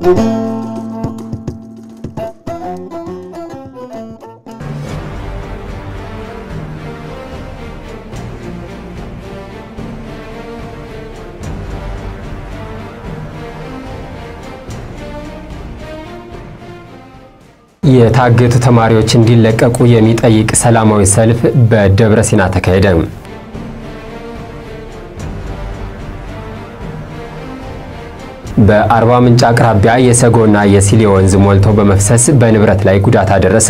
የታገቱ ተማሪዎች እንዲለቀቁ የሚጠይቅ ሰላማዊ ሰልፍ በደብረ ሲና ተካሄደ። በአርባ ምንጭ አቅራቢያ የሰጎና የሲሌ ወንዝ ሞልቶ በመፍሰስ በንብረት ላይ ጉዳት አደረሰ።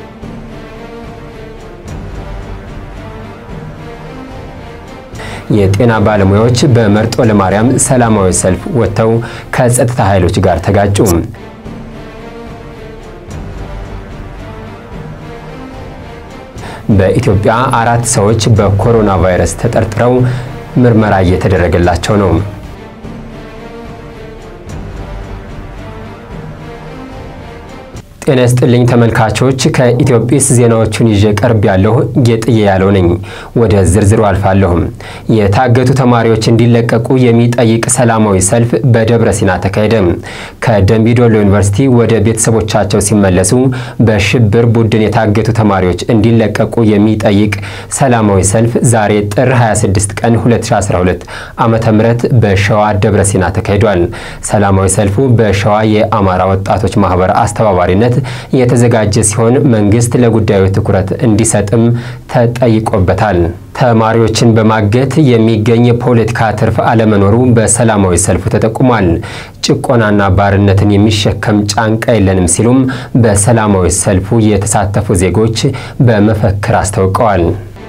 የጤና ባለሙያዎች በመርጦ ለማርያም ሰላማዊ ሰልፍ ወጥተው ከጸጥታ ኃይሎች ጋር ተጋጩ። በኢትዮጵያ አራት ሰዎች በኮሮና ቫይረስ ተጠርጥረው ምርመራ እየተደረገላቸው ነው። ጤና ይስጥልኝ ተመልካቾች፣ ከኢትዮጲስ ዜናዎቹን ይዤ ቀርብ ያለሁ ጌጥዬ ያለው ነኝ። ወደ ዝርዝሩ አልፋለሁም። የታገቱ ተማሪዎች እንዲለቀቁ የሚጠይቅ ሰላማዊ ሰልፍ በደብረ ሲና ተካሄደ። ከደምቢዶሎ ዩኒቨርሲቲ ወደ ቤተሰቦቻቸው ሲመለሱ በሽብር ቡድን የታገቱ ተማሪዎች እንዲለቀቁ የሚጠይቅ ሰላማዊ ሰልፍ ዛሬ ጥር 26 ቀን 2012 ዓ ም በሸዋ ደብረ ሲና ተካሂዷል። ሰላማዊ ሰልፉ በሸዋ የአማራ ወጣቶች ማህበር አስተባባሪነት የተዘጋጀ ሲሆን መንግስት ለጉዳዩ ትኩረት እንዲሰጥም ተጠይቆበታል። ተማሪዎችን በማገት የሚገኝ የፖለቲካ ትርፍ አለመኖሩ በሰላማዊ ሰልፉ ተጠቁሟል። ጭቆናና ባርነትን የሚሸከም ጫንቃ የለንም ሲሉም በሰላማዊ ሰልፉ የተሳተፉ ዜጎች በመፈክር አስታውቀዋል።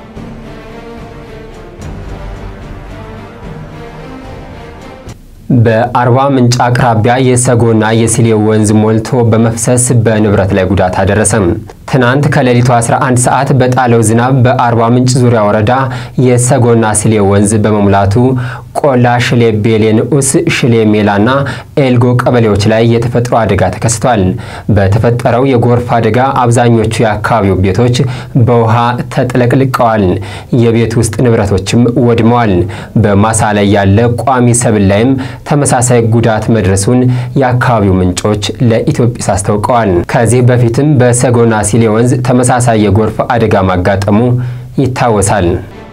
በአርባ ምንጭ አቅራቢያ የሰጎና የሲሌ ወንዝ ሞልቶ በመፍሰስ በንብረት ላይ ጉዳት አደረሰም። ትናንት ከሌሊቱ 11 ሰዓት በጣለው ዝናብ በአርባ ምንጭ ዙሪያ ወረዳ የሰጎና ሲሌ ወንዝ በመሙላቱ ቆላ ሽሌ ቤሌ ንዑስ፣ ሽሌ ሜላና ኤልጎ ቀበሌዎች ላይ የተፈጥሮ አደጋ ተከስቷል። በተፈጠረው የጎርፍ አደጋ አብዛኞቹ የአካባቢው ቤቶች በውሃ ተጥለቅልቀዋል። የቤት ውስጥ ንብረቶችም ወድመዋል። በማሳ ላይ ያለ ቋሚ ሰብል ላይም ተመሳሳይ ጉዳት መድረሱን የአካባቢው ምንጮች ለኢትዮጲስ አስታውቀዋል። ከዚህ በፊትም በሰጎና ሲሌ ወንዝ ተመሳሳይ የጎርፍ አደጋ ማጋጠሙ ይታወሳል።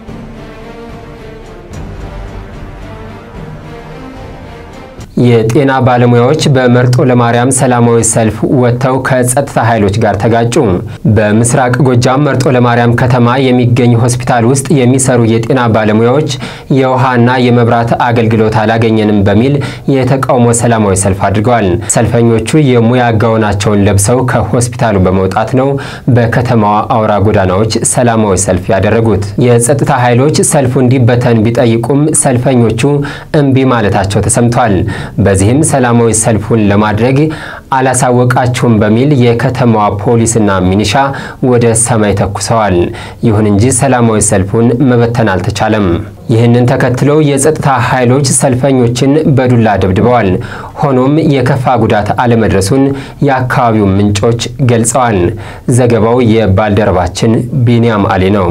የጤና ባለሙያዎች በመርጦ ለማርያም ሰላማዊ ሰልፍ ወጥተው ከጸጥታ ኃይሎች ጋር ተጋጩ። በምስራቅ ጎጃም መርጦ ለማርያም ከተማ የሚገኝ ሆስፒታል ውስጥ የሚሰሩ የጤና ባለሙያዎች የውሃና የመብራት አገልግሎት አላገኘንም በሚል የተቃውሞ ሰላማዊ ሰልፍ አድርገዋል። ሰልፈኞቹ የሙያ ጋውናቸውን ለብሰው ከሆስፒታሉ በመውጣት ነው በከተማዋ አውራ ጎዳናዎች ሰላማዊ ሰልፍ ያደረጉት። የጸጥታ ኃይሎች ሰልፉ እንዲበተን ቢጠይቁም ሰልፈኞቹ እምቢ ማለታቸው ተሰምቷል። በዚህም ሰላማዊ ሰልፉን ለማድረግ አላሳወቃችሁም በሚል የከተማዋ ፖሊስና ሚኒሻ ወደ ሰማይ ተኩሰዋል። ይሁን እንጂ ሰላማዊ ሰልፉን መበተን አልተቻለም። ይህንን ተከትለው የጸጥታ ኃይሎች ሰልፈኞችን በዱላ ደብድበዋል። ሆኖም የከፋ ጉዳት አለመድረሱን የአካባቢው ምንጮች ገልጸዋል። ዘገባው የባልደረባችን ቢንያም አሊ ነው።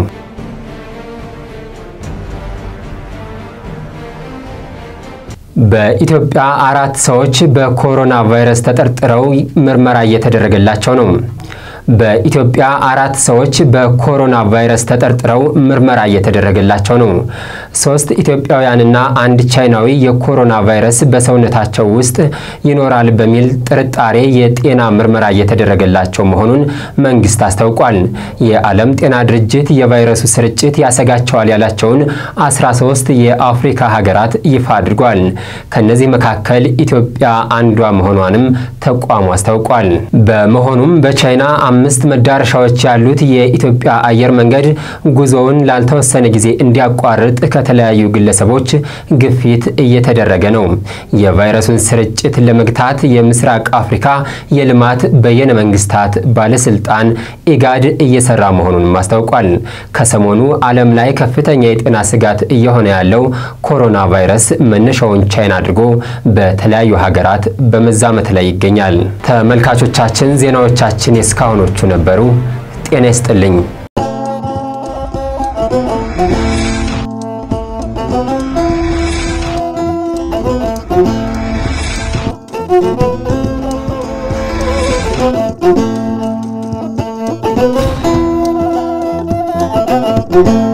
በኢትዮጵያ አራት ሰዎች በኮሮና ቫይረስ ተጠርጥረው ምርመራ እየተደረገላቸው ነው። በኢትዮጵያ አራት ሰዎች በኮሮና ቫይረስ ተጠርጥረው ምርመራ እየተደረገላቸው ነው። ሶስት ኢትዮጵያውያንና አንድ ቻይናዊ የኮሮና ቫይረስ በሰውነታቸው ውስጥ ይኖራል በሚል ጥርጣሬ የጤና ምርመራ እየተደረገላቸው መሆኑን መንግስት አስታውቋል። የዓለም ጤና ድርጅት የቫይረሱ ስርጭት ያሰጋቸዋል ያላቸውን 13 የአፍሪካ ሀገራት ይፋ አድርጓል። ከነዚህ መካከል ኢትዮጵያ አንዷ መሆኗንም ተቋሙ አስታውቋል። በመሆኑም በቻይና አምስት መዳረሻዎች ያሉት የኢትዮጵያ አየር መንገድ ጉዞውን ላልተወሰነ ጊዜ እንዲያቋርጥ ከተለያዩ ግለሰቦች ግፊት እየተደረገ ነው። የቫይረሱን ስርጭት ለመግታት የምስራቅ አፍሪካ የልማት በየነ መንግስታት ባለስልጣን ኢጋድ እየሰራ መሆኑንም አስታውቋል። ከሰሞኑ ዓለም ላይ ከፍተኛ የጤና ስጋት እየሆነ ያለው ኮሮና ቫይረስ መነሻውን ቻይና አድርጎ በተለያዩ ሀገራት በመዛመት ላይ ይገኛል። ተመልካቾቻችን ዜናዎቻችን የእስካሁኖቹ ነበሩ። ጤና ይስጥልኝ። Thank you. Thank you.